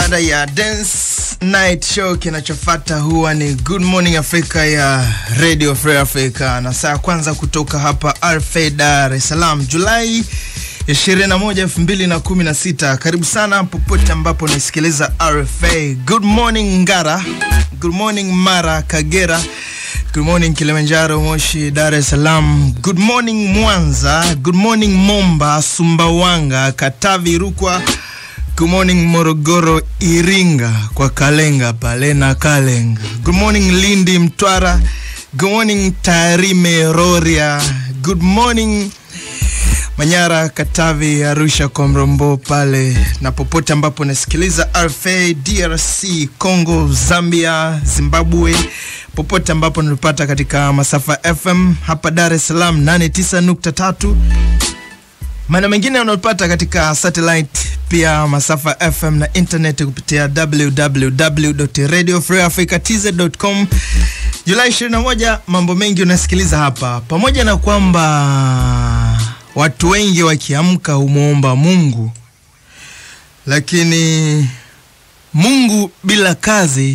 baada ya Dance Night Show, kinachofata huwa ni Good Morning Africa ya Radio Free Africa, na saa ya kwanza kutoka hapa RFA Dar es Salaam, Julai 21, 2016. Karibu sana popote ambapo unasikiliza RFA. Good morning Ngara, good morning Mara, Kagera, good morning Kilimanjaro, Moshi, Dar es Salaam, good morning Mwanza, good morning Momba, Sumbawanga, Katavi, Rukwa Good morning Morogoro, Iringa kwa Kalenga pale na Kalenga. Good morning Lindi, Mtwara. Good morning Tarime, Rorya. Good morning Manyara, Katavi, Arusha kwa Mrombo pale na popote ambapo nasikiliza RFA, DRC, Congo, Zambia, Zimbabwe, popote ambapo nilipata katika masafa FM hapa Dar es Salaam 89.3 maana mengine unapata katika satellite pia masafa FM na internet kupitia www.radiofreeafricatz.com. Julai 21, mambo mengi unasikiliza hapa, pamoja na kwamba watu wengi wakiamka humwomba Mungu, lakini Mungu bila kazi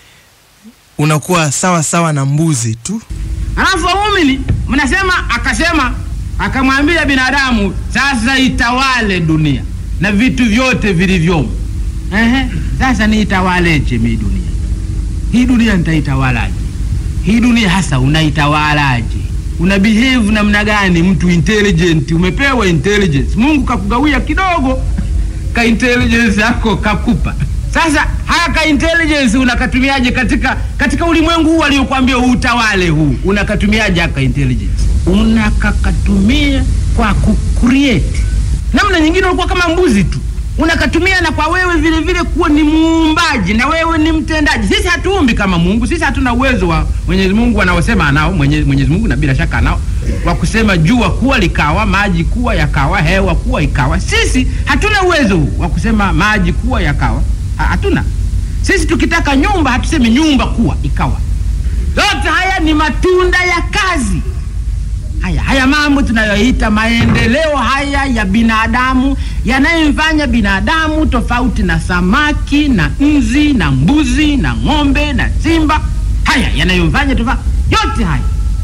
unakuwa sawa sawa na mbuzi tu. Alafu waumini mnasema, akasema akamwambia binadamu, sasa itawale dunia na vitu vyote vilivyomo. Ehe, sasa niitawaleje mi dunia hii? Dunia nitaitawalaje hii dunia? Hasa unaitawalaje? Una behave namna gani? Mtu intelligent, umepewa intelligence, Mungu kakugawia kidogo ka intelligence yako kakupa. Sasa haya ka intelligence unakatumiaje katika katika ulimwengu huu aliokuambia utawale huu, unakatumiaje haka intelligence? Unakakatumia kwa kucreate namna nyingine, ulikuwa kama mbuzi tu unakatumia, na kwa wewe vile vile kuwa ni muumbaji na wewe ni mtendaji. Sisi hatuumbi kama Mungu, sisi hatuna uwezo wa Mwenyezi Mungu anaosema anao Mwenyezi, Mwenyezi Mungu na bila shaka anao wa kusema jua kuwa likawa, maji kuwa yakawa, hewa kuwa ikawa. Sisi hatuna uwezo huu wa kusema maji kuwa yakawa, hatuna. Sisi tukitaka nyumba hatusemi nyumba kuwa ikawa. Yote haya ni matunda ya kazi haya haya mambo tunayoita maendeleo haya ya binadamu yanayomfanya binadamu tofauti na samaki na nzi na mbuzi na ng'ombe na simba, haya yanayomfanya tofauti, yote haya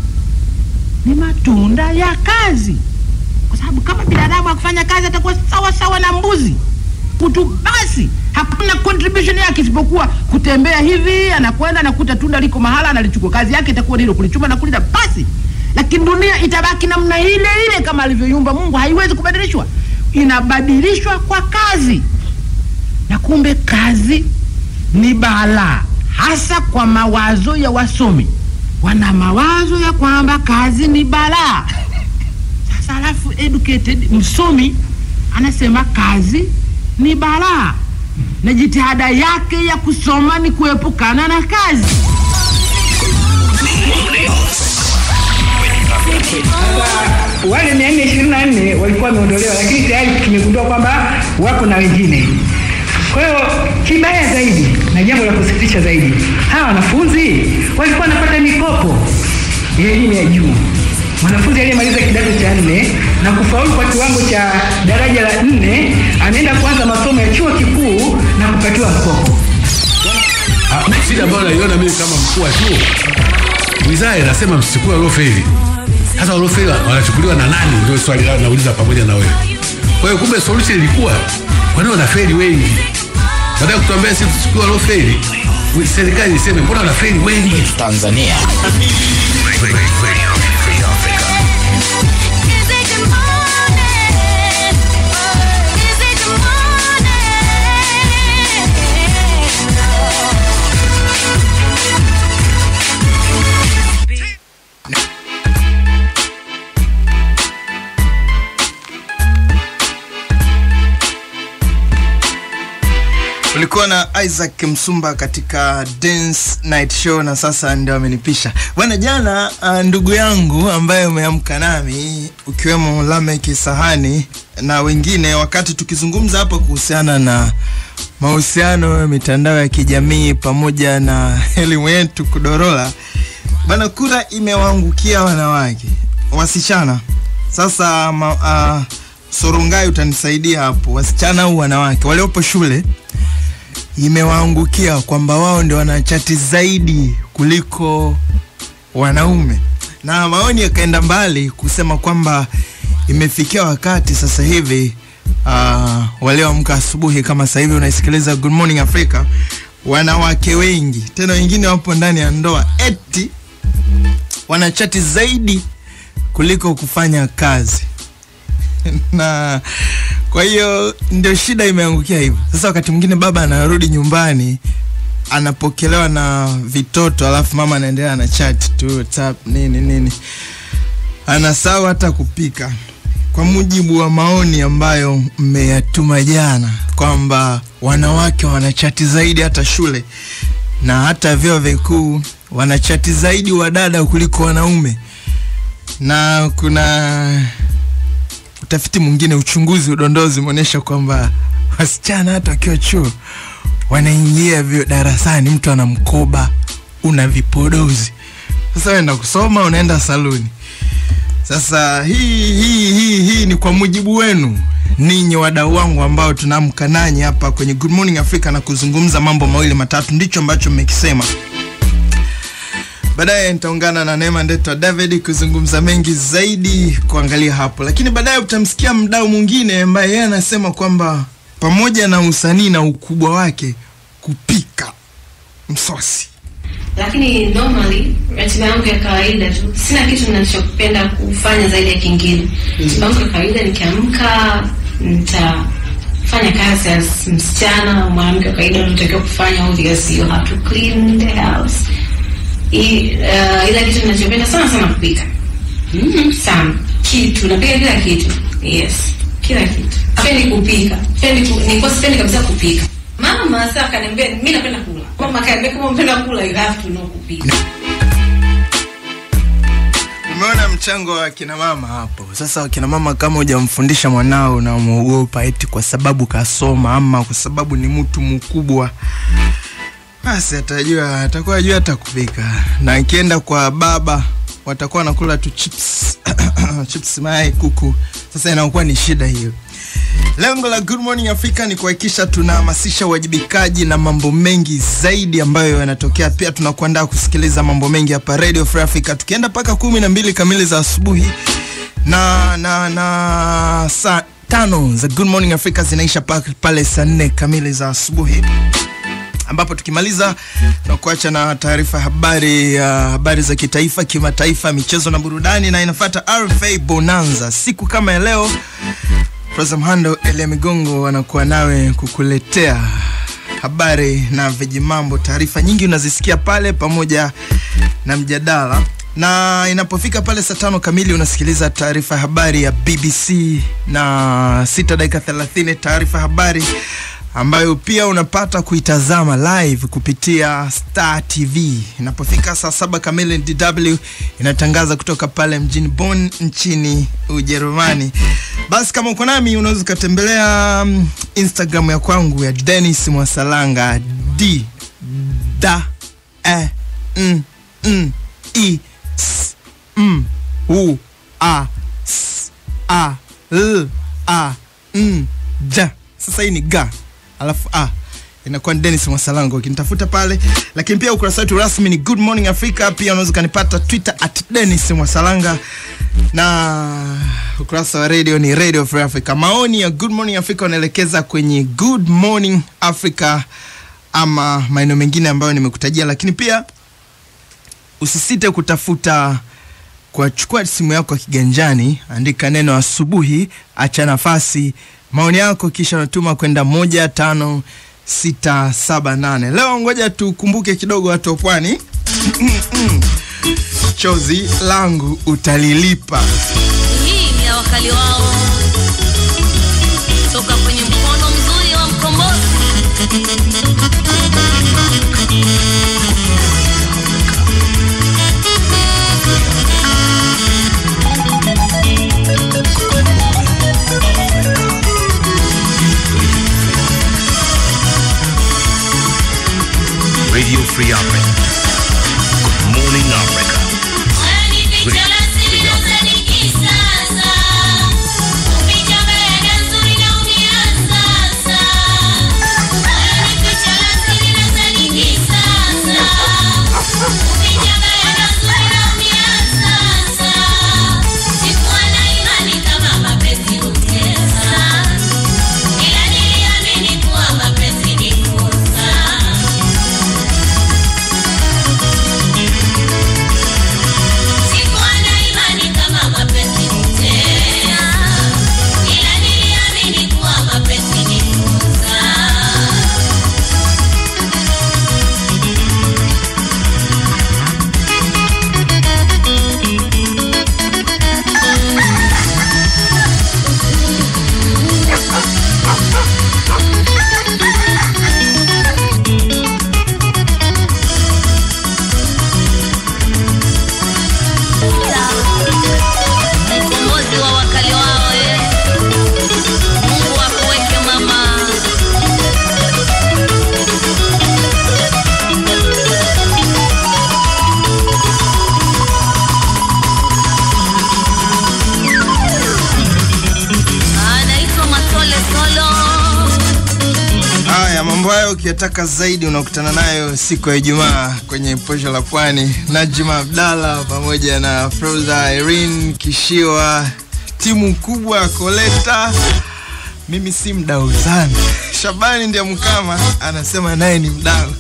ni matunda ya kazi, kwa sababu kama binadamu akufanya kazi atakuwa sawa sawa na mbuzi kutu, basi hakuna contribution yake isipokuwa kutembea hivi, anakwenda anakuta tunda liko mahala, analichukua. Kazi yake itakuwa hilo, kulichuma na kulila, basi lakini dunia itabaki namna ile ile kama alivyoiumba Mungu, haiwezi kubadilishwa, inabadilishwa kwa kazi. Na kumbe kazi ni balaa, hasa kwa mawazo ya wasomi. Wana mawazo ya kwamba kazi ni balaa. Sasa alafu educated msomi anasema kazi ni balaa, na jitihada yake ya kusoma ni kuepukana na kazi. wale mia nne ishirini na nne walikuwa wameondolewa, lakini tayari tumegundua kwamba wapo na wengine. Kwa hiyo kibaya zaidi na jambo la kusikitisha zaidi, hawa wanafunzi walikuwa wanapata mikopo ya elimu ya juu. Mwanafunzi aliyemaliza kidato cha nne na kufaulu kwa kiwango cha daraja la nne anaenda kuanza masomo ya chuo kikuu na kupatiwa mkopo. Shida ambayo naiona mimi kama mkuu wa chuo, wizara inasema msichukue waliofeli. Sasa waliofeli wanachukuliwa na nani? Ndio swali lao nauliza pamoja na wewe. Kwa hiyo kumbe solution ilikuwa kwa nini wanafeli wengi? Baada ya kutuambia sisi tuchukue waliofeli, serikali iseme mbona wanafeli wengi Tanzania. Ulikuwa na Isaac Msumba katika Dance Night Show na sasa ndio amenipisha bwana. Jana uh, ndugu yangu ambaye umeamka nami ukiwemo Lamek Sahani na wengine, wakati tukizungumza hapa kuhusiana na mahusiano ya mitandao ya kijamii pamoja na elimu yetu kudorola, bwana, kura imewaangukia wanawake, wasichana. Sasa ma, uh, Sorongai utanisaidia hapo, wasichana au wanawake waliopo shule imewaangukia kwamba wao ndio wanachati zaidi kuliko wanaume, na maoni yakaenda mbali kusema kwamba imefikia wakati sasa hivi uh, walioamka asubuhi kama sasa hivi unaisikiliza Good Morning Africa, wanawake wengi tena wengine wapo ndani ya ndoa eti wanachati zaidi kuliko kufanya kazi na kwa hiyo ndio shida imeangukia hivyo. Sasa wakati mwingine baba anarudi nyumbani anapokelewa na vitoto, alafu mama anaendelea na chat tu WhatsApp nini nini, anasahau hata kupika, kwa mujibu wa maoni ambayo mmeyatuma jana kwamba wanawake wanachati zaidi hata shule na hata vyuo vikuu wanachati zaidi wadada kuliko wanaume, na kuna utafiti mwingine, uchunguzi, udondozi umeonyesha kwamba wasichana hata wakiwa chuo wanaingia vyo darasani, mtu ana mkoba una vipodozi. Sasa unaenda kusoma, unaenda saluni. Sasa hii hii hii hii ni kwa mujibu wenu ninyi wadau wangu ambao tunaamka nanyi hapa kwenye Good Morning Africa na kuzungumza mambo mawili matatu, ndicho ambacho mmekisema. Baadaye nitaungana na Neema Ndetwa David kuzungumza mengi zaidi kuangalia hapo, lakini baadaye utamsikia mdau mwingine ambaye yeye anasema kwamba pamoja na usanii na ukubwa wake, kupika msosi lakini normally ratiba yangu ya kawaida tu, sina kitu ninachopenda kufanya zaidi ya kingine. Ratiba yangu ya kawaida, nikiamka nitafanya kazi as msichana au mwanamke wa kawaida unatakiwa kufanya, obviously you have to clean the house. I, uh, ila kitu ninachopenda sana sana kupika mm, sana kitu napika kila kitu yes, kila kitu. Sipendi kupika, sipendi ku, nilikuwa sipendi kabisa kupika. Mama sasa akaniambia mimi napenda kula. Mama akaniambia kama unapenda kula you have to know kupika. Umeona mchango wa kina mama hapo. Sasa wakina mama, kama hujamfundisha mwanao unamwogopa eti kwa sababu kasoma ama kwa sababu ni mtu mkubwa, basi atajua, atakuwa ajua hata kupika, na akienda kwa baba watakuwa wanakula tu chips chips, mayai, kuku. Sasa inakuwa ni shida hiyo. Lengo la Good Morning Africa ni kuhakikisha tunahamasisha uwajibikaji na mambo mengi zaidi ambayo yanatokea. Pia tunakuandaa kusikiliza mambo mengi hapa Radio Free Africa, tukienda mpaka kumi na mbili kamili za asubuhi na na na saa tano za Good Morning Africa zinaisha pa- pale saa nne kamili za asubuhi ambapo tukimaliza tunakuacha na taarifa ya habari uh, habari za kitaifa, kimataifa, michezo na burudani, na inafuata RFA Bonanza siku kama ya leo. Rosa Mhando, Elia Migongo wanakuwa nawe kukuletea habari na vijimambo. Taarifa nyingi unazisikia pale pamoja na mjadala, na inapofika pale saa tano kamili unasikiliza taarifa ya habari ya BBC na sita dakika 30 taarifa ya habari ambayo pia unapata kuitazama live kupitia Star TV. Inapofika saa saba kamili, DW inatangaza kutoka pale mjini Bonn nchini Ujerumani. Basi kama uko nami, unaweza ukatembelea mm, Instagram ya kwangu ya Dennis Mwasalanga d da e n n i s m u a s a l a n j. Sasa hii ni ga alafu a inakuwa ni Dennis Mwasalango ukinitafuta pale, lakini pia ukurasa wetu rasmi ni Good Morning Africa. Pia unaweza ukanipata Twitter at Dennis Mwasalanga na ukurasa wa radio ni Radio Free Africa. Maoni ya Good Morning Africa unaelekeza kwenye Good Morning Africa ama maeneo mengine ambayo nimekutajia, lakini pia usisite kutafuta kwa chukua simu yako ya kiganjani, andika neno asubuhi, acha nafasi maoni yako, kisha unatuma kwenda moja tano sita saba nane. Leo ngoja tukumbuke kidogo watu wa pwani. Chozi langu utalilipa. Hii ni ya wakali wao toka kwenye mkono mzuri wa mkombozi. Radio Free Africa. Good morning, Africa. Sasa mambo hayo ukiyataka zaidi unakutana nayo siku ya Ijumaa kwenye posho la Pwani. Najma Abdalla pamoja na Froza Irene Kishiwa, timu kubwa Koleta. Mimi si mdau sana. Shabani ndiye mkama anasema naye ni mdau.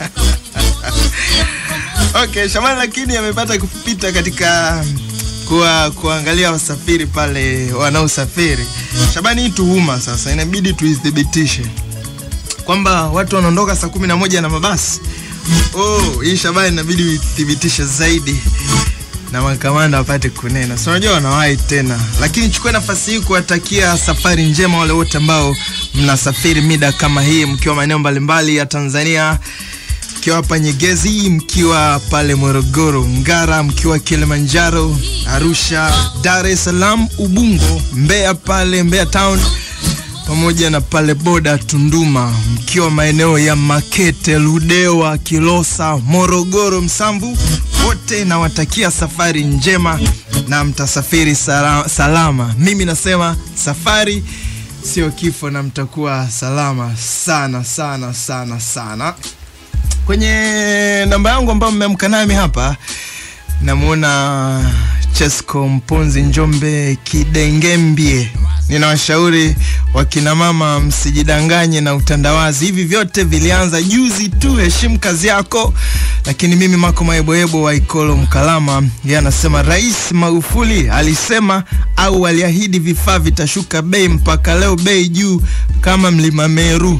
Okay, Shabani lakini amepata kupita katika kuwa, kuangalia wasafiri pale wanaosafiri. Shabani, hii tuhuma sasa inabidi tuithibitishe kwamba watu wanaondoka saa kumi na moja na mabasi. Oh, hii Shabani inabidi uithibitishe zaidi na makamanda wapate kunena. Si unajua wanawahi tena, lakini chukua nafasi hii kuwatakia safari njema wale wote ambao mnasafiri mida kama hii mkiwa maeneo mbalimbali ya Tanzania mkiwa hapa Nyegezi, mkiwa pale Morogoro, Ngara, mkiwa Kilimanjaro, Arusha, Dar es Salaam, Ubungo, Mbeya pale Mbeya Town pamoja na pale boda Tunduma, mkiwa maeneo ya Makete, Ludewa, Kilosa, Morogoro, Msamvu, wote nawatakia safari njema na mtasafiri sala- salama. Mimi nasema safari sio kifo, na mtakuwa salama sana sana sana sana kwenye namba yangu ambayo mmeamka nami hapa namwona Chesco Mponzi Njombe Kidengembie. Ninawashauri wakina mama msijidanganye na utandawazi. Hivi vyote vilianza juzi tu, heshimu kazi yako. Lakini mimi Mako Maeboebo wa Ikolo Mkalama, yeye anasema Rais Magufuli alisema au aliahidi vifaa vitashuka bei, mpaka leo bei juu kama mlima Meru.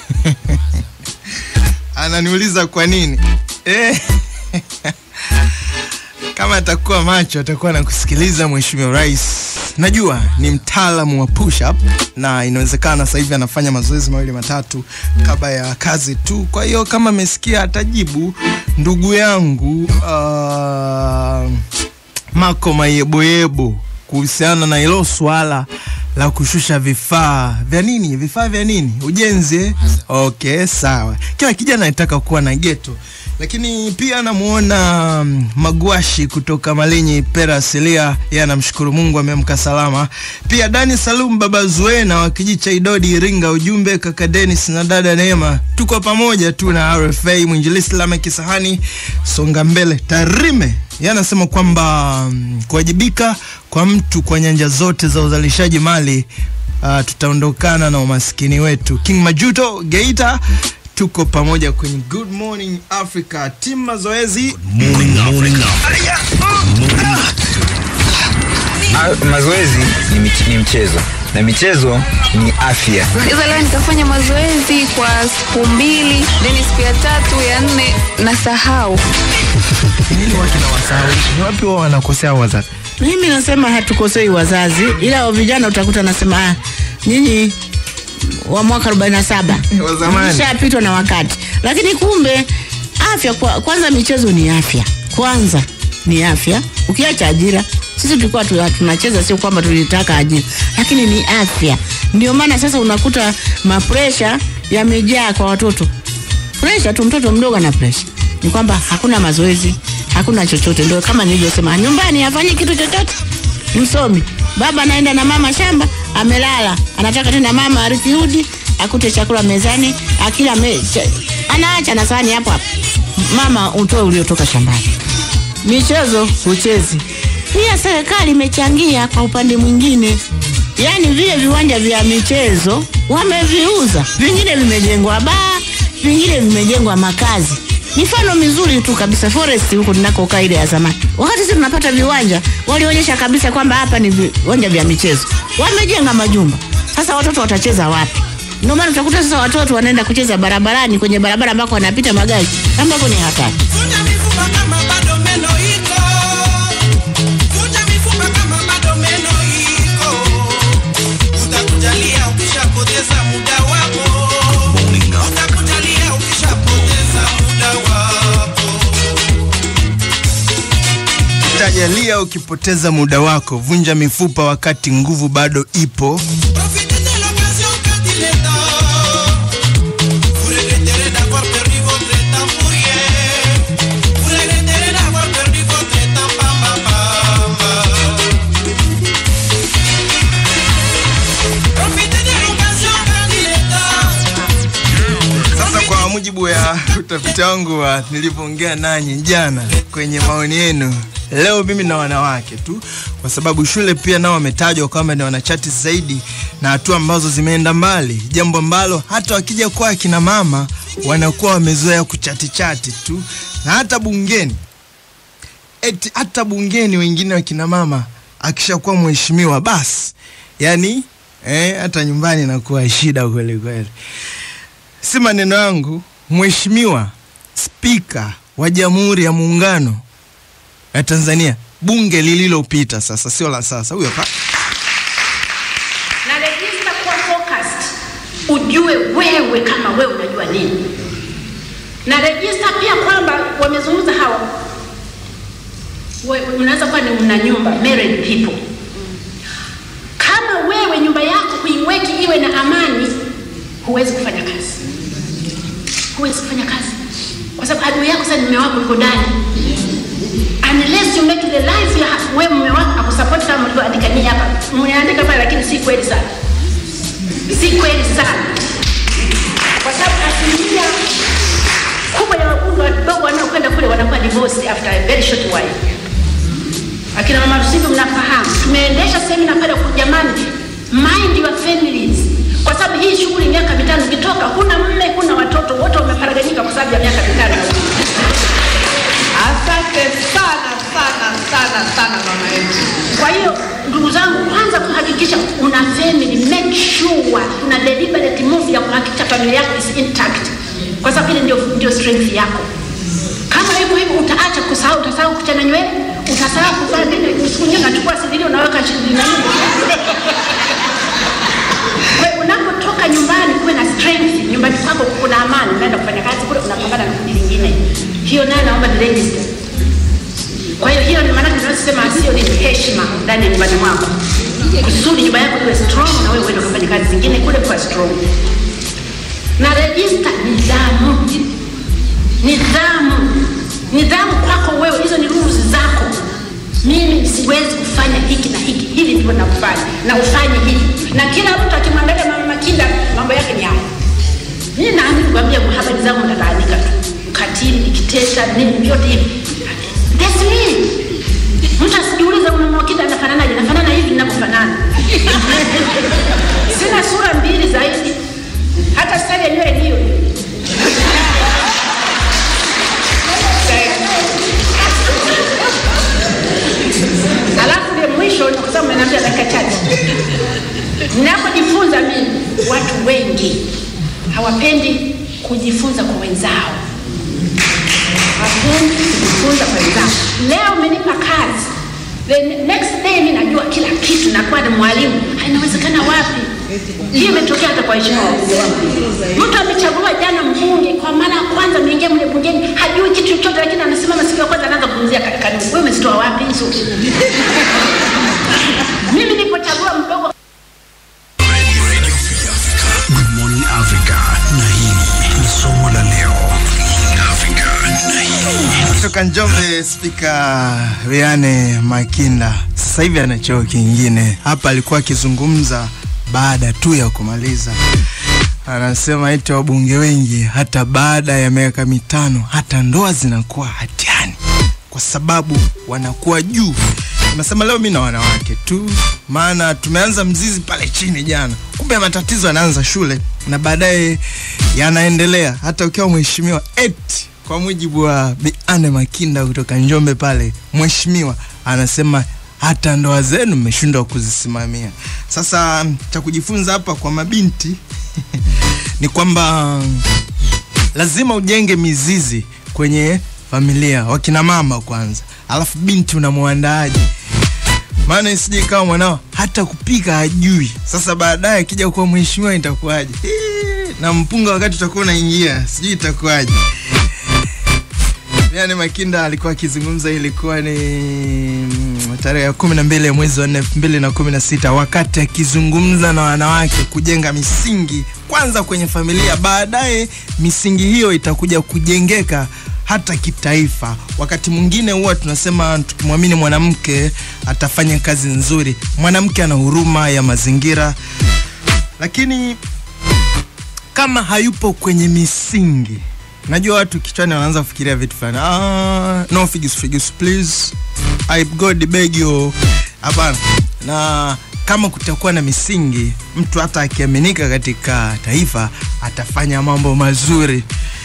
Ananiuliza kwa nini eh? Kama atakuwa macho atakuwa na kusikiliza Mheshimiwa Rais. Najua ni mtaalamu wa push up na inawezekana sasa hivi anafanya mazoezi mawili matatu kabla ya kazi tu. Kwa hiyo kama amesikia atajibu. Ndugu yangu uh, Mako Mayeboyebo kuhusiana na hilo swala la kushusha vifaa vya nini, vifaa vya nini, ujenzi. eh? Okay, sawa. Kila kijana anataka kuwa na geto, lakini pia namuona mm, Magwashi kutoka Malinyi Pera Asilia, yeye anamshukuru Mungu ameamka salama. Pia Dani Salum baba Zuena wa kijiji cha Idodi Iringa, ujumbe kaka Dennis na dada Neema, tuko pamoja tu na RFA mwinjilisti Lamek Kisahani, songa mbele Tarime yeye anasema kwamba mm, kuwajibika kwa mtu kwa nyanja zote za uzalishaji mali uh, tutaondokana na umaskini wetu. King Majuto Geita, tuko pamoja kwenye Good Morning Africa timu mazoezi. Morning Africa. Ah, mazoezi ni, mich- ni mchezo na michezo ni afya. Sasa leo nikafanya mazoezi kwa siku mbili, then siku ya tatu ya nne nasahau. Nini watu na wasahau? Ni wapi wao wanakosea wazazi? Mimi nasema hatukosei wazazi, ila wa vijana utakuta nasema ah, nyinyi wa mwaka 47 Wa zamani. mshapitwa na wakati, lakini kumbe afya kwa, kwanza michezo ni afya kwanza ni afya. Ukiacha ajira, sisi tulikuwa tu- tunacheza, sio kwamba tulitaka ajira, lakini ni afya. Ndio maana sasa unakuta mapresha yamejaa kwa watoto presha tu, mtoto mdogo ana presha, ni kwamba hakuna mazoezi, hakuna chochote. Ndio kama nilivyosema, nyumbani hafanyi kitu chochote, msomi baba anaenda na mama shamba, amelala, anataka tena mama arikirudi akute chakula mezani, akila me, cha, anaacha na sahani hapo hapo, mama utoe uliotoka shambani. Michezo huchezi. Pia serikali imechangia kwa upande mwingine, yaani vile viwanja vya michezo wameviuza, vingine vimejengwa baa, vingine vimejengwa makazi. Mifano mizuri tu kabisa, forest huko tunakokaa ile ya zamani, wakati sisi tunapata viwanja, walionyesha kabisa kwamba hapa ni viwanja vya michezo, wamejenga majumba. Sasa watoto watacheza wapi? Ndio maana utakuta sasa watoto wanaenda kucheza barabarani, kwenye barabara ambako wanapita magari, ambako ni hatari. Vunja mifupa kama bado meno iko. Vunja mifupa kama bado meno iko. Utakujalia ukishapoteza muda wako. Morning Africa. Utakujalia ukishapoteza muda wako. Tajalia ukipoteza muda wako, vunja mifupa wakati nguvu bado ipo. Profitez de l'occasion quand il est temps. Vous regretterez d'avoir perdu votre temps pour rien. Vous regretterez d'avoir perdu votre temps, bam, bam, bam, bam. Profitez de l'occasion quand il est temps. mujibu ya utafiti wangu wa nilivyoongea nanyi jana kwenye maoni yenu, leo mimi na wanawake tu, kwa sababu shule pia nao wametajwa kwamba ni wanachati zaidi na hatua ambazo zimeenda mbali, jambo ambalo hata wakija kwa akina mama wanakuwa wamezoea kuchati chati tu, na hata bungeni eti hata bungeni wengine wakina mama akishakuwa mheshimiwa basi, yani eh, hata nyumbani inakuwa shida kweli kweli. Si maneno yangu, mheshimiwa spika wa Jamhuri ya Muungano ya Tanzania, bunge lililopita sasa, sio la sasa, huyo hapa na register kuwa focused, ujue wewe kama wewe unajua nini, na register pia kwamba wamezungumza hawa we- unaweza kuwa ni una nyumba married people. Kama wewe nyumba yako huiweki iwe na amani, huwezi kufanya kazi, huwezi kufanya kazi kwa sababu adui yako sasa ni mume wako yuko ndani unless you make the life ya wewe mume wako akusupport kama mlivyoandika ninyi hapa, mmeandika pale, lakini si kweli sana, si kweli sana, kwa sababu asilimia kubwa ya wabunge wadogo wanaokwenda kule wanakuwa divorced after a very short while. Akina mama Rusizi, mnafahamu, tumeendesha semina pale kwa jamani, mind your families, kwa sababu hii shughuli miaka mitano, ukitoka huna mme, huna watoto, wote wameparaganyika kwa sababu ya miaka mitano. Asante sana sana sana sana mama yetu. Kwa hiyo ndugu zangu, kwanza kuhakikisha una family, make sure una deliberate move ya kuhakikisha familia yako is intact, kwa sababu ile ndio, ndio strength yako. Kama hivyo hivyo utaacha kusahau, utasahau kuchana nywele, utasahau kuvaa nini, siku nyingine unachukua sidili unaweka shilingi na nini. Kwa hiyo unapotoka nyumbani kuwe na strength, nyumbani kwako kuna amani, unaenda kufanya kazi kule, unapambana na kundi lingine. Hiyo nayo naomba ni register. Kwa hiyo hiyo ni maana tunasema sio ni heshima ndani ya nyumbani mwako, kusudi nyumba yako iwe strong na wewe uende kufanya kazi zingine kule kwa strong. Na register nidhamu, nidhamu, nidhamu kwako wewe, hizo ni rules zako. Mimi siwezi kufanya hiki na hiki, hivi ndivyo nakufanya na ufanye hivi, na kila mtu akimwangalia mama Makinda mambo yake ni haya. Mimi naamini kuambia habari zangu nataandika tu, ukatili, nikitesa nini, vyote hivi That's me. Mtu asijiulize mama Makinda anafananaje, nafanana hivi ninavyofanana. Sina sura mbili zaidi, hata style ya nywele ni hiyo hiyo. Alafu ile mwisho, kwa sababu mmeniambia dakika chache, ninapojifunza mimi, watu wengi hawapendi kujifunza kwa wenzao, hawapendi kujifunza kwa wenzao. Leo umenipa kazi, the next day mimi najua kila kitu, nakuwa ni mwalimu. Inawezekana wapi? Hii imetokea hata kwa heshima Mtu amechaguliwa jana mbunge, kwa mara ya kwanza ameingia mle bungeni, hajui kitu chochote, lakini anasimama siku ya kwanza anaanza kuzungumzia ka- kanuni. Wewe umezitoa wapi hizo? Mimi nilipochagua mdogo Good Morning Africa, na hili ni somo la leo. Africa, na hili kutoka Njombe, spika Riane Makinda sasa hivi ana cheo kingine. Hapa alikuwa akizungumza baada tu ya kumaliza, anasema eti wabunge wengi hata baada ya miaka mitano hata ndoa zinakuwa hatiani kwa sababu wanakuwa juu. Nasema leo mi na wanawake tu, maana tumeanza mzizi pale chini jana, kumbe matatizo yanaanza shule na baadaye yanaendelea hata ukiwa mheshimiwa eti kwa mujibu wa Bi Anne Makinda kutoka Njombe pale, mheshimiwa anasema hata ndoa zenu mmeshindwa kuzisimamia. Sasa cha kujifunza hapa kwa mabinti ni kwamba lazima ujenge mizizi kwenye familia, wakina mama kwanza, alafu binti unamwandaaje? Maana isije ikawa mwanao hata kupika hajui. Sasa baadaye akija kuwa mheshimiwa itakuwaje? Hii, na mpunga wakati utakuwa unaingia, sijui itakuwaje. Yani Makinda alikuwa akizungumza, ilikuwa ni mm, tarehe ya kumi na mbili ya mwezi wa nne elfu mbili na kumi na sita wakati akizungumza na wanawake kujenga misingi kwanza kwenye familia, baadaye misingi hiyo itakuja kujengeka hata kitaifa. Wakati mwingine huwa tunasema tukimwamini mwanamke atafanya kazi nzuri. Mwanamke ana huruma ya mazingira, lakini kama hayupo kwenye misingi najua watu kichwani wanaanza kufikiria vitu fulani ah, no figures figures please i god beg you hapana na kama kutakuwa na misingi mtu hata akiaminika katika taifa atafanya mambo mazuri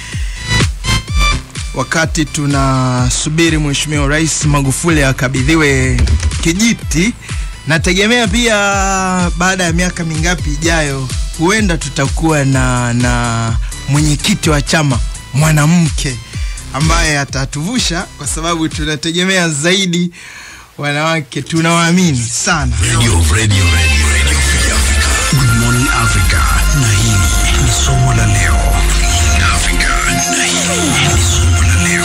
wakati tunasubiri mheshimiwa rais magufuli akabidhiwe kijiti nategemea pia baada ya miaka mingapi ijayo huenda tutakuwa na na mwenyekiti wa chama mwanamke ambaye atatuvusha kwa sababu tunategemea zaidi wanawake tunawaamini sana Radio, radio, radio, radio Free Africa. Good morning Africa. Na hili ni somo la leo. Africa. Na hili ni somo la leo.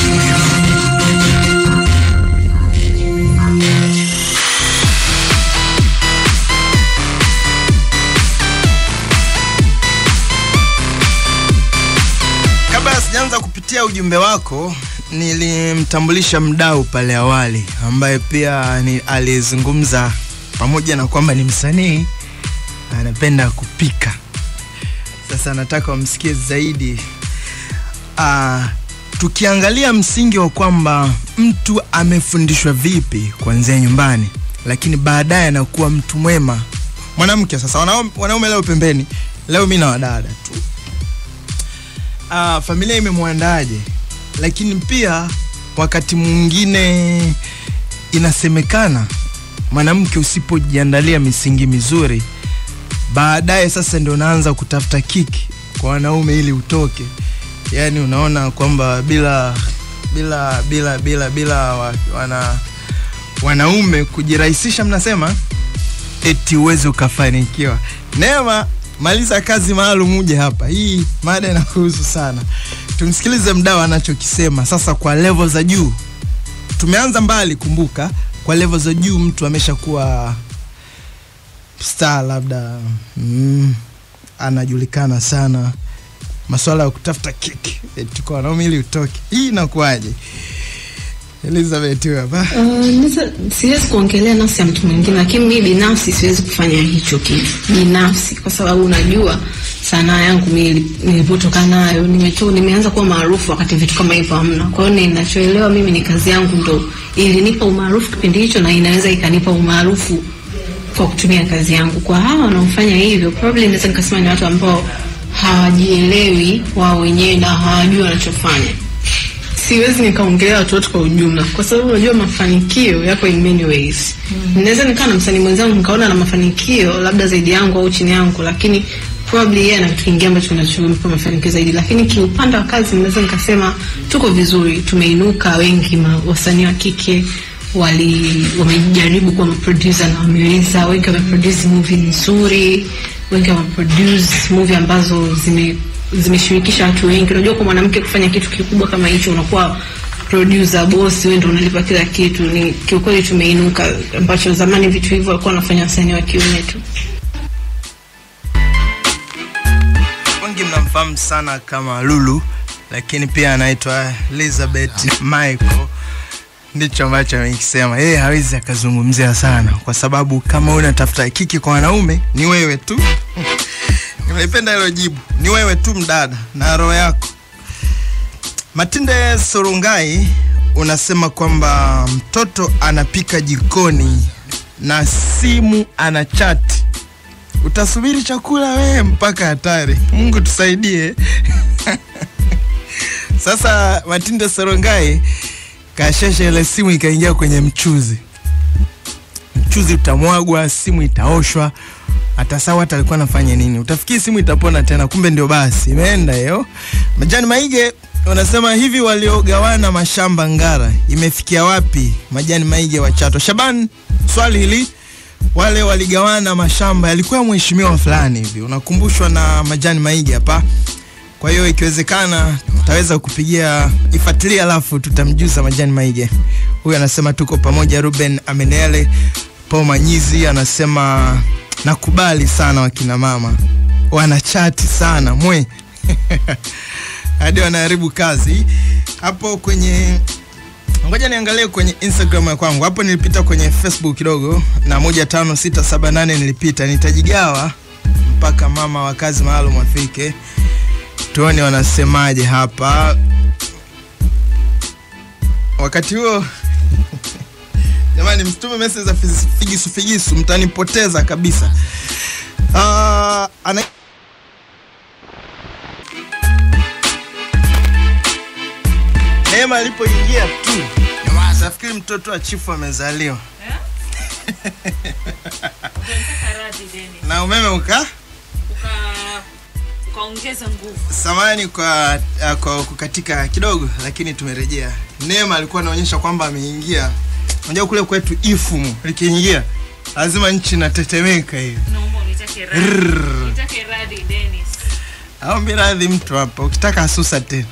kabla sijaanza kupitia ujumbe wako nilimtambulisha mdau pale awali ambaye pia ni alizungumza pamoja na kwamba ni msanii anapenda kupika sasa nataka wamsikie zaidi uh, tukiangalia msingi wa kwamba mtu amefundishwa vipi kuanzia nyumbani lakini baadaye anakuwa mtu mwema mwanamke sasa wanaume, wanaume leo pembeni leo mi na wadada tu uh, familia imemwandaje lakini pia wakati mwingine inasemekana mwanamke usipojiandalia misingi mizuri baadaye sasa ndio unaanza kutafuta kiki kwa wanaume ili utoke yaani unaona kwamba bila bila bila bila bila wa, wana wanaume kujirahisisha mnasema eti uweze ukafanikiwa neema maliza kazi maalum uje hapa hii mada inakuhusu sana tumsikilize mdau anachokisema sasa kwa level za juu tumeanza mbali kumbuka kwa level za juu mtu ameshakuwa star labda mm, anajulikana sana maswala ya kutafuta kiki eti kwa wanaume ili utoke hii inakuwaje elizabeth huyu hapa Uh, naweza- siwezi kuongelea nafsi ya mtu mwingine lakini mi binafsi siwezi kufanya hicho kitu binafsi kwa sababu unajua sanaa yangu mi ili- nilipotoka nayo nimeto, nimeanza kuwa maarufu wakati vitu kama hivyo hamna kwa hiyo ninachoelewa mimi ni kazi yangu ndo ilinipa umaarufu kipindi hicho na inaweza ikanipa umaarufu kwa kutumia kazi yangu kwa hawa wanaofanya hivyo probably naweza nikasema ni watu ambao hawajielewi wao wenyewe na hawajui wanachofanya siwezi nikaongelea watu wote kwa ujumla kwa sababu unajua mafanikio yako in many ways mm. naweza nikaa na msanii mwenzangu nikaona na mafanikio labda zaidi yangu au chini yangu lakini probably yeye ana kitu kingine ambacho kinachompa mafanikio zaidi lakini kiupande wa kazi naweza nikasema tuko vizuri tumeinuka wengi ma- wasanii wa kike wali wamejaribu kuwa maproducer na wameweza wengi wameproduce movie nzuri wengi wameproduce movie ambazo zime zimeshirikisha watu wengi unajua kwa mwanamke kufanya kitu kikubwa kama hicho unakuwa producer boss wewe ndio unalipa kila kitu ni kiukweli tumeinuka ambacho zamani vitu hivyo walikuwa wanafanya wasanii wa kiume tu wengi mnamfahamu sana kama lulu lakini pia anaitwa elizabeth michael ndicho ambacho amekisema yeye hawezi akazungumzia sana kwa sababu kama unatafuta kiki kwa wanaume ni wewe tu nimeipenda hilo jibu ni wewe tu mdada na roho yako matinde sorungai unasema kwamba mtoto anapika jikoni na simu ana chati utasubiri chakula wewe mpaka hatari mungu tusaidie sasa matinde sorongai kashesha ile simu ikaingia kwenye mchuzi mchuzi utamwagwa simu itaoshwa hata sawa hata alikuwa anafanya nini utafikiri simu itapona tena kumbe ndio basi imeenda hiyo majani maige unasema hivi waliogawana mashamba ngara imefikia wapi majani maige wa chato shaban swali hili wale waligawana mashamba yalikuwa ya mheshimiwa fulani hivi unakumbushwa na majani maige hapa kwa hiyo ikiwezekana tutaweza kupigia ifuatilia alafu tutamjuza majani maige huyu anasema tuko pamoja ruben amenele paul manyizi anasema nakubali sana wakina mama wanachati sana mwe hadi wanaharibu kazi hapo kwenye ngoja niangalie kwenye instagram ya kwangu hapo nilipita kwenye facebook kidogo na moja tano sita saba nane nilipita nitajigawa mpaka mama wa kazi maalum afike tuone wanasemaje hapa wakati huo jamani msitume message za figisu figisu, figisu mtanipoteza kabisa uh, ana Neema alipoingia tu nafikiri mtoto wa chifu amezaliwa na umeme uka ukaongeza nguvu samani kwa, uh, kwa kukatika kidogo lakini tumerejea neema alikuwa anaonyesha kwamba ameingia unajua kule kwetu ifumu likiingia lazima nchi inatetemeka hivi naomba unitake Rrrr. radhi nitake radhi Dennis aombi radhi mtu hapa ukitaka asusa tena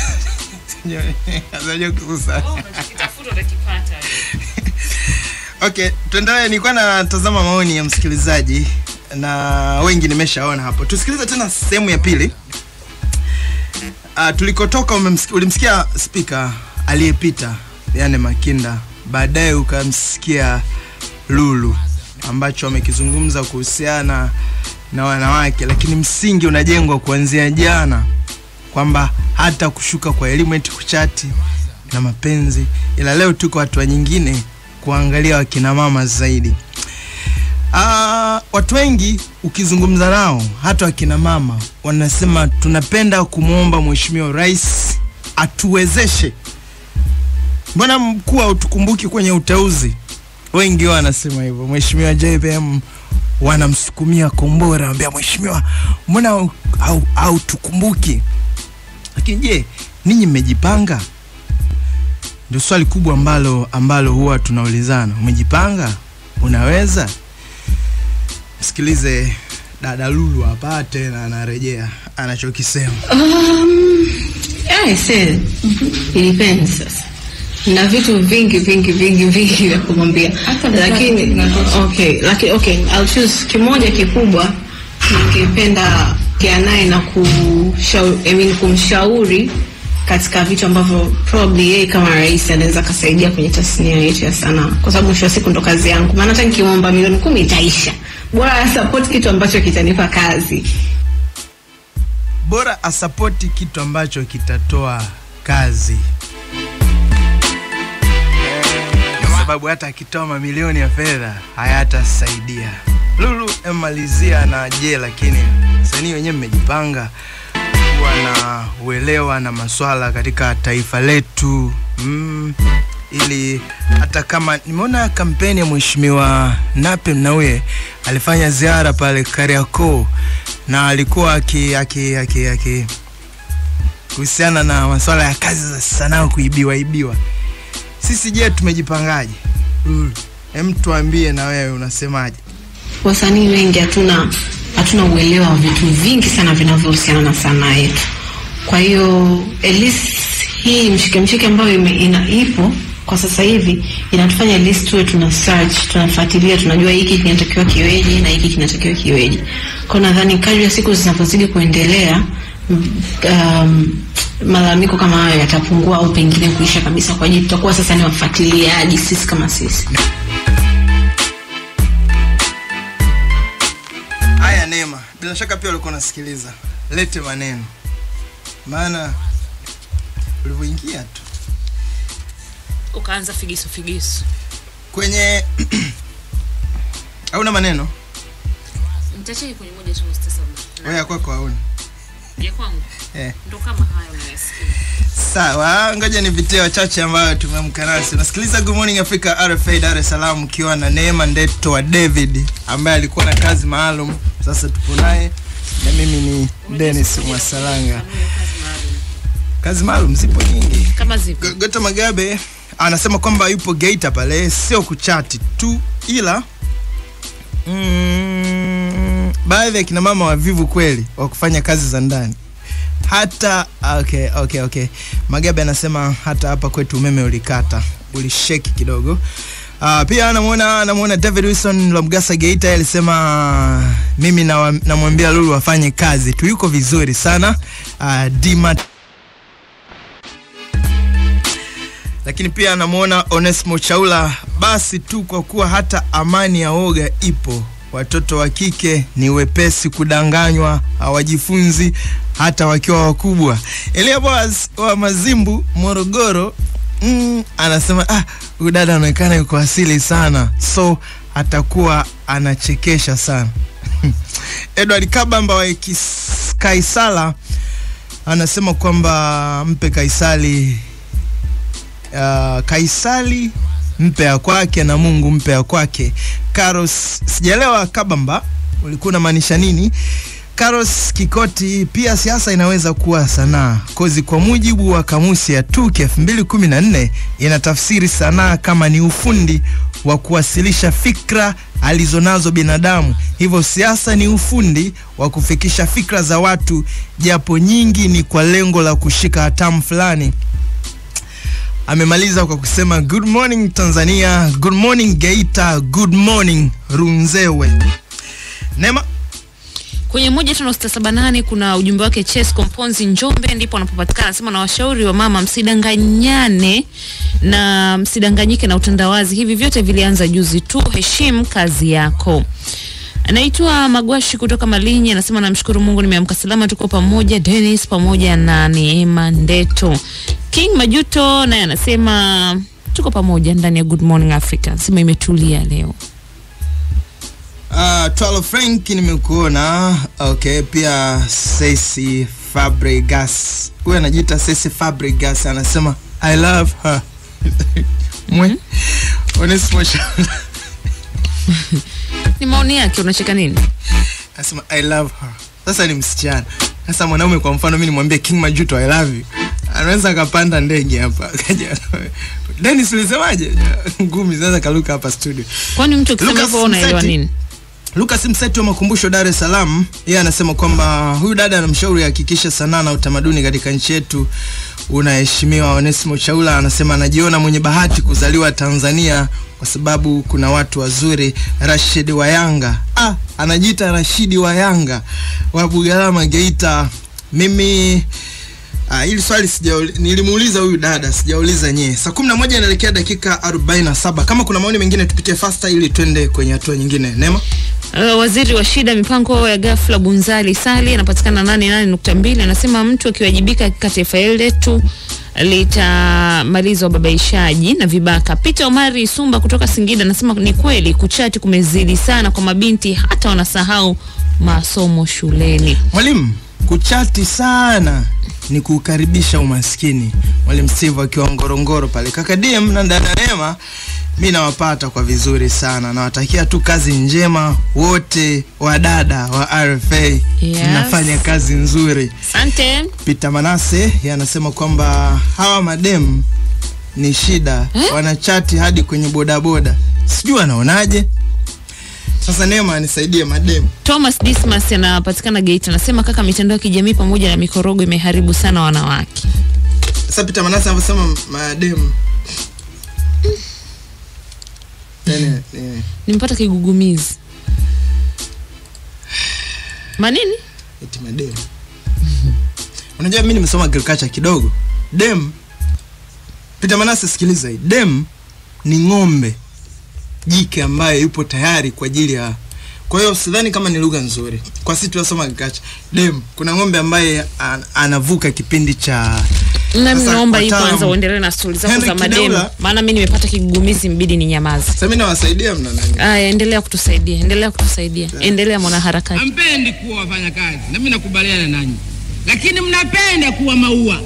Unajua kususa oh unachokitafuta utakipata okay tuendelee nilikuwa natazama maoni ya msikilizaji na wengi nimeshaona hapo tusikilize tena sehemu ya pili uh, tulikotoka umemsiki- ulimsikia spika aliyepita yani makinda baadaye ukamsikia lulu ambacho amekizungumza kuhusiana na wanawake lakini msingi unajengwa kuanzia jana kwamba hata kushuka kwa elimu eti kuchati na mapenzi ila leo tuko hatua nyingine kuangalia wakina mama zaidi Ah, watu wengi ukizungumza nao hata wakina mama wanasema tunapenda kumwomba mheshimiwa rais atuwezeshe mbona mkuu hautukumbuki kwenye uteuzi wengi wao wanasema hivyo mheshimiwa jpm wanamsukumia kombora ambia mheshimiwa mbona hau- hau- hautukumbuki lakini je ninyi mmejipanga ndio swali kubwa ambalo ambalo huwa tunaulizana umejipanga unaweza msikilize dada lulu hapa tena anarejea anachokisema Um, yeah, I said, it depends sasa. na vitu vingi vingi vingi vingi vya kumwambia lakini okay, lakini okay, I'll choose kimoja kikubwa ningependa kia naye na kushauri, I mean, kumshauri katika vitu ambavyo probably yeye kama rais anaweza akasaidia kwenye tasnia yetu ya sanaa, kwa sababu mwisho wa siku ndo kazi yangu, maana hata nikimwomba milioni kumi itaisha, bora support kitu ambacho kitanipa kazi. bora asapoti kitu ambacho kitatoa kazi kwa sababu hata akitoa mamilioni ya fedha hayatasaidia lulu emalizia na je lakini sanii wenyewe mmejipanga kuwa na uelewa na maswala katika taifa letu mm, ili hata kama nimeona kampeni ya mheshimiwa nape mnauye alifanya ziara pale kariakoo na alikuwa aki aki aki aki kuhusiana na masuala ya kazi za sanaa kuibiwa ibiwa sisi je tumejipangaje mm. hem tuambie na wewe unasemaje wasanii wengi hatuna hatuna uelewa wa vitu vingi sana vinavyohusiana na sanaa yetu kwa hiyo at least hii mshike mshike ambayo ime, ina, ipo kwa sasa hivi inatufanya at least tuwe tuna search tunafuatilia tunajua hiki kinatakiwa kiweje na hiki kinatakiwa kiweje kwa nadhani kadri ya siku zinavyozidi kuendelea m- um, malalamiko kama hayo yatapungua au pengine kuisha kabisa kwa ajili tutakuwa sasa ni wafuatiliaji sisi kama sisi haya neema bila shaka pia ulikuwa unasikiliza lete maneno maana ulivyoingia tu ukaanza figisu figisu kwenye hauna maneno nitacheki kwenye moja tu sasa wewe ya kwako hauna ya kwangu eh. ndo kama hayo unayasikia sawa ngoja nipitie wachache ambayo tumeamka nasi unasikiliza good morning africa rfa dar es salaam ukiwa na neema ndeto wa david ambaye alikuwa na kazi maalum sasa tupo naye na mimi ni denis mwasalanga kazi maalum zipo nyingi kama zipo Go- gota magabe anasema kwamba yupo geita pale sio kuchati tu ila mm, baadhi ya kina mama wavivu kweli wa kufanya kazi za ndani hata okay, okay, okay. magabe anasema hata hapa kwetu umeme ulikata ulisheki kidogo Uh, pia anamuona anamuona David Wilson Lomgasa Geita yeye alisema mimi nawa- namwambia Lulu afanye kazi tu, yuko vizuri sana. Uh, Dima lakini pia anamuona Onesmo Chaula, basi tu kwa kuwa hata amani ya oga ipo watoto wa kike ni wepesi kudanganywa, hawajifunzi hata wakiwa wakubwa. Elia Boaz wa Mazimbu, Morogoro, mm, anasema ah, huyu dada anaonekana yuko asili sana, so atakuwa anachekesha sana. Edward Kabamba wa Kis- Kaisala anasema kwamba mpe Kaisali uh, Kaisali mpe ya kwake na Mungu mpe ya kwake. Karos, sijaelewa Kabamba ulikuwa unamaanisha nini? Karos Kikoti, pia siasa inaweza kuwa sanaa kozi. Kwa mujibu wa kamusi ya TUK 2014 inatafsiri sanaa kama ni ufundi wa kuwasilisha fikra alizonazo binadamu. Hivyo siasa ni ufundi wa kufikisha fikra za watu, japo nyingi ni kwa lengo la kushika hatamu fulani. Amemaliza kwa kusema good morning Tanzania, good morning Geita, good morning Runzewe. Nema kwenye moja tano sita saba nane kuna ujumbe wake Ches Komponzi Njombe, ndipo anapopatikana. Anasema na washauri wa mama, msidanganyane na msidanganyike na utandawazi. Hivi vyote vilianza juzi tu, heshimu kazi yako. Anaitwa Magwashi kutoka Malinyi, anasema namshukuru Mungu nimeamka salama, tuko pamoja. Dennis pamoja na Neema Ndeto. King Majuto naye anasema tuko pamoja ndani ya Good Morning Africa, anasema imetulia leo. Uh, Twalo Frank nimekuona. Okay, pia Ceci Fabregas. Huyu anajiita Ceci Fabregas anasema I love her. Mwe. Onesimo Shala. Ni maoni yake, unacheka nini? Anasema I love her. Sasa ni msichana. Sasa mwanaume kwa mfano mimi nimwambie King Majuto I love you. Anaweza akapanda ndege hapa. Kaja. Dennis ulisemaje? Ngumi zinaweza kaluka hapa studio. Kwani mtu akisema Lucas hivyo unaelewa Mseti. nini? Lucas Mseti wa Makumbusho, Dar es Salaam, yeye anasema kwamba huyu dada anamshauri hakikisha sanaa na utamaduni katika nchi yetu unaheshimiwa. Onesimo Chaula anasema anajiona mwenye bahati kuzaliwa Tanzania kwa sababu kuna watu wazuri. Rashid wa Yanga, ah, anajiita Rashidi wa Yanga wa Bugalama, Geita. Mimi Ah, hili swali sija nilimuuliza huyu dada, sijauliza nyie. Saa 11 inaelekea dakika 47. Kama kuna maoni mengine tupitie faster ili twende kwenye hatua nyingine. Nema? Uh, waziri wa shida mipango ya ghafla Bunzali Sali anapatikana nane nane nukta mbili anasema mtu akiwajibika katika taifa hili letu litamaliza ubabaishaji na vibaka. Peter Omari Sumba kutoka Singida anasema ni kweli kuchati kumezidi sana kwa mabinti, hata wanasahau masomo shuleni. Mwalimu, kuchati sana ni kukaribisha umaskini. Mwalimu Steve akiwa Ngorongoro pale. Kaka DM na dada Neema, mi nawapata kwa vizuri sana. Nawatakia tu kazi njema wote wadada wa RFA. Yes. Mnafanya kazi nzuri. Asante. Peter Manase yeye anasema kwamba hawa madem ni shida eh? Wanachati hadi kwenye bodaboda, sijui anaonaje. Sasa Neema nisaidie madem. Thomas Dismas anapatikana Geita anasema kaka, mitandao ya kijamii pamoja na mikorogo imeharibu sana wanawake. Sasa Peter Manase anavyosema madem Nene, nene. Nimepata kigugumizi. Manini? Eti madem. Unajua mimi nimesoma agriculture kidogo. Dem. Peter Manase sikiliza hii. Dem ni ng'ombe jike ambaye yupo tayari kwa ajili ya kwa hiyo sidhani kama ni lugha nzuri kwa sisi tunasoma agriculture. Dem, kuna ng'ombe ambaye an, anavuka kipindi cha Nami Sasa naomba hii wataalamu- kwanza uendelee na stori zako Henry za mademu, Kideula- maana mimi nimepata kigugumizi, mbidi ni nyamaza. Sasa mimi nawasaidia mna nani? Aya, endelea kutusaidia, endelea kutusaidia, endelea mwanaharakati. hampendi kuwa wafanyakazi na mimi nakubaliana nanyi lakini mnapenda kuwa maua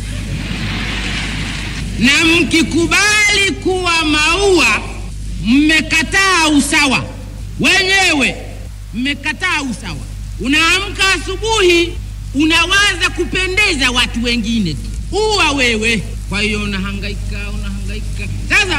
na mkikubali kuwa maua mmekataa usawa wenyewe mmekataa usawa unaamka asubuhi unawaza kupendeza watu wengine tu uwa wewe kwa hiyo unahangaika unahangaika sasa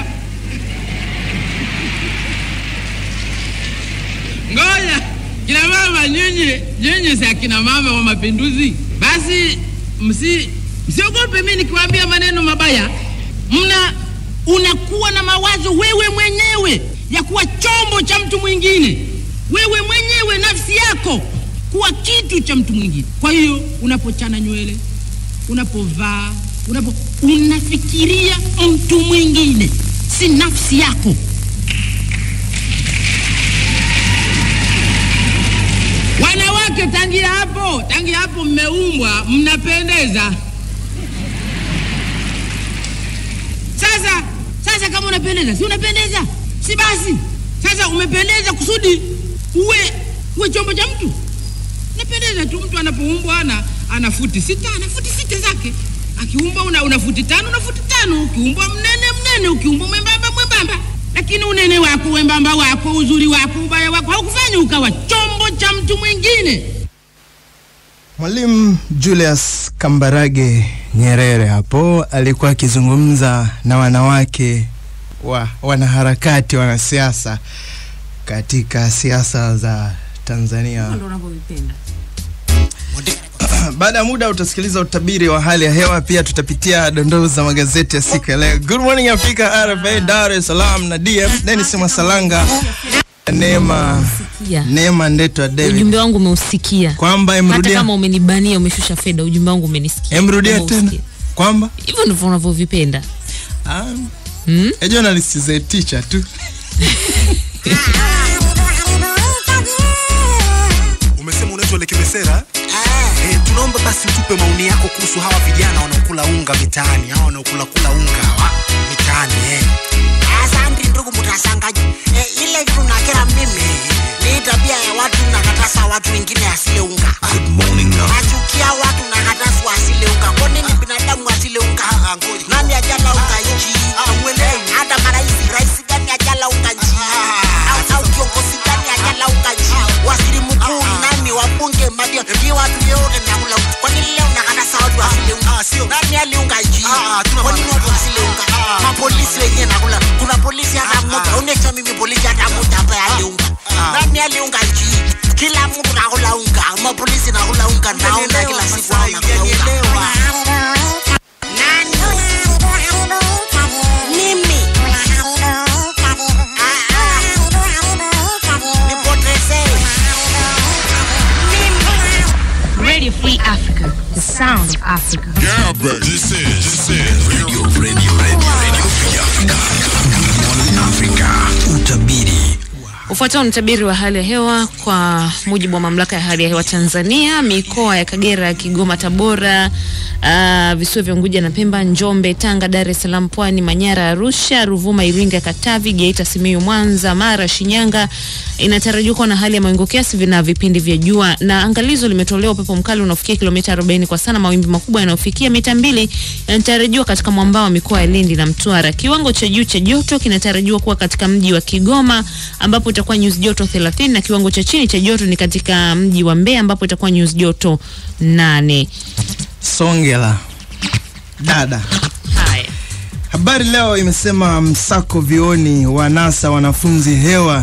ngoja kina mama nyinyi nyinyi si akina mama wa mapinduzi basi msi msiogope mi nikiwaambia maneno mabaya mna unakuwa na mawazo wewe mwenyewe ya kuwa chombo cha mtu mwingine wewe mwenyewe nafsi yako kuwa kitu cha mtu mwingine kwa hiyo unapochana nywele unapovaa unapo unafikiria mtu mwingine si nafsi yako Wanawake tangia hapo, tangia hapo mmeumbwa, mnapendeza. Sasa sasa, kama unapendeza, si unapendeza, si basi sasa umependeza kusudi uwe uwe chombo cha mtu. Napendeza tu, mtu anapoumbwa ana ana futi sita, ana futi sita zake. Akiumbwa una, una futi tano, una futi tano. Ukiumbwa mnene mnene, ukiumbwa mwembamba mwembamba. Lakini unene wako, wembamba wako, uzuri wako, ubaya wako haukufanya ukawa chombo cha mtu mwingine. Mwalimu Julius Kambarage Nyerere hapo alikuwa akizungumza na wanawake wa wanaharakati wanasiasa katika siasa za Tanzania. Ndio unavyovipenda. Baada ya muda utasikiliza utabiri wa hali ya hewa, pia tutapitia dondoo za magazeti ya siku ya leo. Good morning Afrika, RFA Dar es Salaam na DM Dennis Masalanga, Neema Sikia. Neema Ndetwa David, Ujumbe wangu umeusikia. kwamba Hata emrudia kama umenibania umeshusha fedha, ujumbe wangu umenisikia. emrudia Umeusikia. tena kwamba Hivyo ndivyo unavyovipenda. ah, Hmm? a journalist is a teacher tu. Umesema unaitwa Lekimesera? Eh, tunaomba basi utupe maoni yako kuhusu hawa vijana wanaokula unga mitaani, hawa wanaokula kula unga hawa mitaani eh. Asante ndugu mtangazaji. E, ile kitu nakera mimi ni tabia ya watu nakatasa watu wengine asile unga. Good morning now. Nachukia watu nakatasa wasile unga. Kwa nini binadamu asile unga? Nani ajala unga nchi? Eh, Hata marais, rais gani ajala unga nchi? Au- Au kiongozi gani ajala unga nchi? Waziri mkuu nani, wabunge, madio, ni watu yote nakula unga. Kwa nini leo nakatasa watu wasile unga? Nani aliunga nchi? Kwa nini watu wasile unga? Mapolisi wenyewe nakula. Kuna polisi hata mmoja, onyesha mimi polisi hata mmoja ambaye aliunga. Nani aliunga nchi? Kila mtu nakula unga, mapolisi nakula unga, naona kila siku hao nakula unga. Nani? Mimi. Nipoteze. Radio Free Africa, the sound of Africa. Yeah, bro. This is, this is Radio, Radio, Radio, Radio Free Africa. Good morning Africa. Utabiri. Ufuatao ni utabiri wa hali ya hewa kwa mujibu wa mamlaka ya hali ya hewa Tanzania. Mikoa ya Kagera, Kigoma, Tabora, uh, visiwa vya Unguja na Pemba, Njombe, Tanga, Dar es Salaam, Pwani, Manyara, Arusha, Ruvuma, Iringa, Katavi, Geita, Simiyu, Mwanza, Mara, Shinyanga inatarajiwa kuwa na hali ya mawingu kiasi na vipindi vya jua, na angalizo limetolewa upepo mkali unaofikia kilomita 40 kwa saa na mawimbi makubwa yanayofikia mita mbili yanatarajiwa katika mwambao wa mikoa ya Lindi na Mtwara. Kiwango cha juu cha joto kinatarajiwa kuwa katika mji wa Kigoma ambapo itakuwa nyuzi joto 30 na kiwango cha chini cha joto ni katika mji wa Mbeya ambapo itakuwa nyuzi joto 8. Songela dada. Haya. Habari Leo imesema msako vioni wa NASA wanafunzi hewa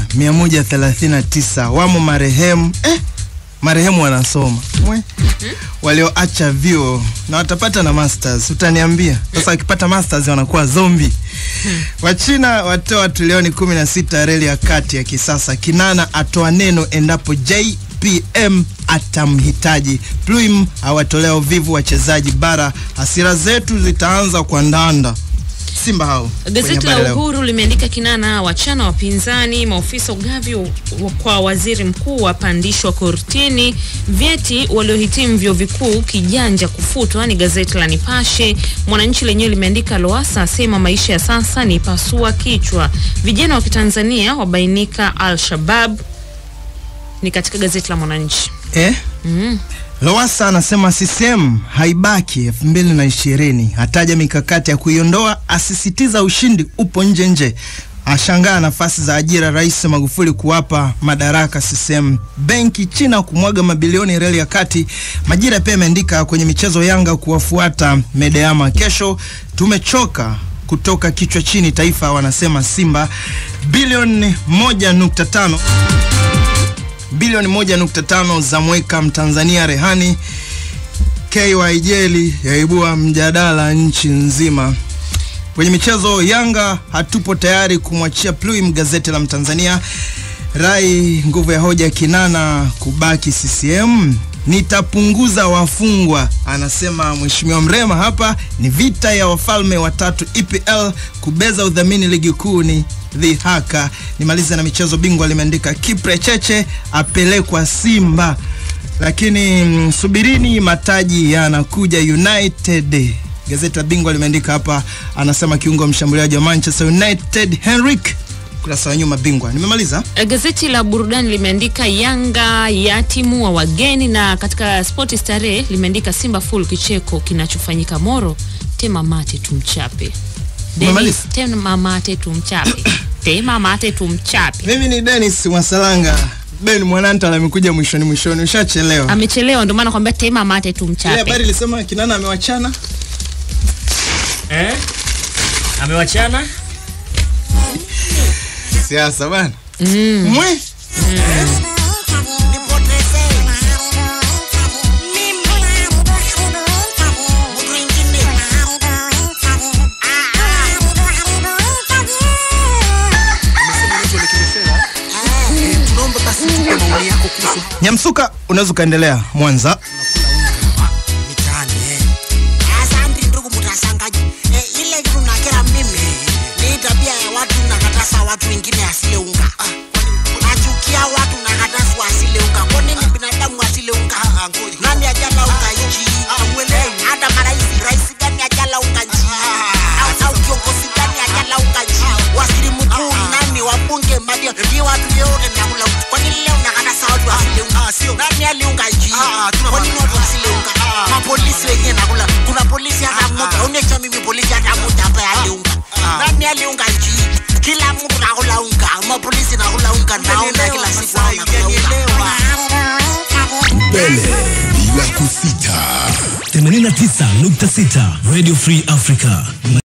139 wamo marehemu eh, marehemu wanasoma Mwe. walioacha vyuo na watapata na masters, utaniambia sasa. Wakipata masters wanakuwa zombi. Wachina watoa trilioni 16 reli ya kati ya kisasa. Kinana atoa neno endapo JPM atamhitaji. Pluim awatolea uvivu wachezaji bara. Hasira zetu zitaanza kwa ndanda. Simba hao kwenye Gazeti Habari la Leo. Uhuru limeandika kinana wachana wapinzani, maofisa ugavi wa- kwa waziri mkuu wapandishwa kortini, vyeti waliohitimu vyuo vikuu kijanja kufutwa. Ni gazeti la Nipashe. Mwananchi lenyewe limeandika Loasa asema maisha ya sasa ni pasua kichwa, vijana wa Kitanzania wabainika Al-Shabab. Ni katika gazeti la Mwananchi. Eh? Mm. Lowassa anasema CCM haibaki 2020, ataja mikakati ya kuiondoa, asisitiza ushindi upo nje nje, ashangaa nafasi za ajira Rais Magufuli kuwapa madaraka CCM, benki China kumwaga mabilioni reli ya kati. Majira pia imeandika kwenye michezo, Yanga kuwafuata Medeama kesho, tumechoka kutoka kichwa chini, Taifa wanasema Simba bilioni 1.5 bilioni 1.5 za mweka mtanzania rehani. KYJL yaibua mjadala nchi nzima. Kwenye michezo, Yanga hatupo tayari kumwachia Pluim, gazeti la Mtanzania. Rai nguvu ya hoja Kinana kubaki CCM, nitapunguza wafungwa, anasema Mheshimiwa Mrema. Hapa ni vita ya wafalme watatu EPL kubeza udhamini ligi kuu ni dhihaka. Nimalize na michezo, bingwa limeandika Kipre Cheche apelekwa Simba, lakini mm, subirini mataji yanakuja United. Gazeti la Bingwa limeandika hapa, anasema kiungo mshambuliaji wa Manchester United Henrik, kurasa wa nyuma Bingwa. Nimemaliza. Eh, Gazeti la burudani limeandika Yanga ya timu wa wageni, na katika spoti starehe limeandika Simba full kicheko kinachofanyika Moro, tema mate tumchape. Umemaliza? Dennis, tema mate tumchape. tema mate tumchape. Mimi ni Dennis Mwasalanga. Ben Mwanantala amekuja mwishoni mwishoni, ushachelewa. Amechelewa ndio maana kwambia tema mate Ile tumchape. habari ilisema Kinana amewachana. Eh? Amewachana? Siasa bana. Mm. Mwe. tunaomba basi tupe maoni yako kuhusu Nyamsuka, unaweza ukaendelea Mwanza. mitaani eh. Asante ndugu mtasangaji. Eh, ile kitu nakera mimi ni tabia ya watu nakatasa watu wengine asile unga. Nachukia watu nakatasa wasile unga. Kwa nini binadamu asile unga? Nani ajala unga nchi? Hata marais, rais gani ajala unga nchi? Au- Au kiongozi gani ajala unga nchi? Waziri mkuu nani, wabunge, madia, ni watu yote nakula unga. Kwa nini leo nakatasa watu wasile unga? Nani aliunga nchi? Kwa nini watu wasile unga? mapolisi wenyewe nakula kuna polisi hata mmoja onyesha mimi polisi hata mmoja ambaye aliunga nani aliunga nchi kila mtu nakula unga mapolisi nakula unga naona kila siku hao nakula unga mbele bila kusita 89.6 Radio Free Africa